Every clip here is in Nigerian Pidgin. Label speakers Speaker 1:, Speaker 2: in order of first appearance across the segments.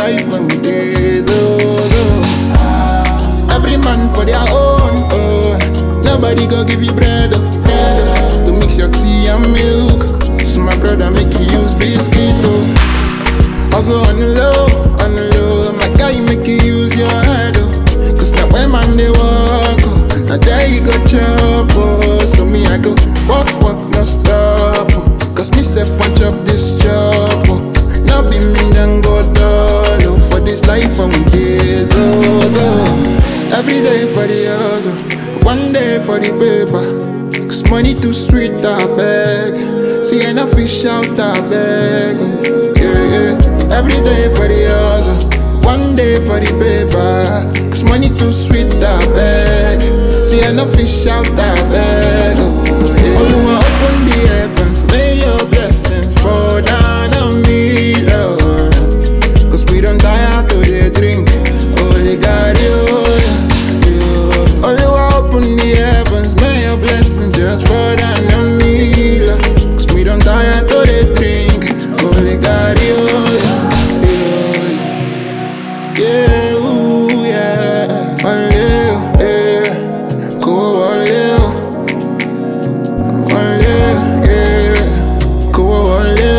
Speaker 1: life when we days, oh, oh. Every man for their own, oh. Nobody go give you bread, oh, bread, oh. To mix your tea and milk. So my brother make you use biscuit, oh. Also on the low, on the low, my guy make you use your head, oh. Cause now when man they walk, oh. Now there you go chop, oh. So me I go walk, walk, no stop, oh. Cause me self want chop this job, oh. Now be me then go dull, oh. For this life from days, oh, so. Every day for the hustle, one day for the paper. Cause money too sweet, I beg. See enough fish out, I beg. Yeah, yeah. Every day for the hustle, one day for the paper. Cause money too sweet, I beg. See enough fish out, I beg. Oh, yeah. Oluwa, open the heavens, may your blessings fall down on me, Lord. Cause we don't die out to the drink. Holy God, you, you. Oluwa, open the heavens, may your blessings just fall down on me, Lord. Cause we don't die out to the drink. Holy God, you, you. Yeah, ooh, yeah. Wale, yeah. Go, wale, wale, yeah. Go, wale,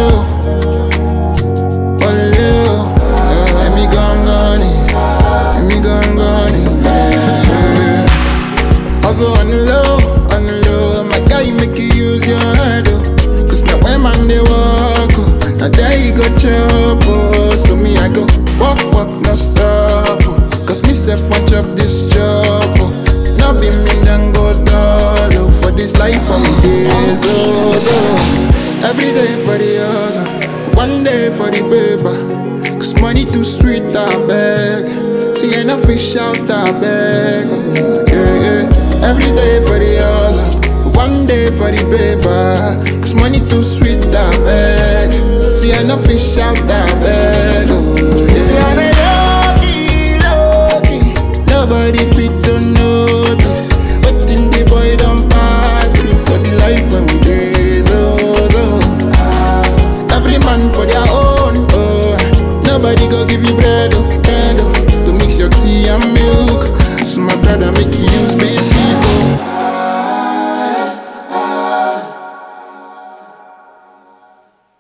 Speaker 1: wale, yeah. Let me gangani, let me gangani, yeah. Also on the low, on the low, my guy make you use your head, oh. Cause now when man they walk, oh, now there you go chop, oh. So me I go walk, walk, no stop, oh. Cause me self want chop this job, oh. Now be me then go dull, oh. For this life from days, oh, so. Every day for the hustle, one day for the paper. Cause money too sweet, I beg. See enough fish out, I beg. Yeah, yeah. Every day for the hustle, one day for the paper. Cause money too sweet, I beg. See enough fish out, I beg. Oh, yeah. See, I'm lucky, lucky. Nobody fit to notice. But in the boy don't pass through for the life when we days, oh, so. Every man for their own, oh. Nobody go give you bread, oh, bread, oh. To mix your tea and milk. So my brother make you use biscuit.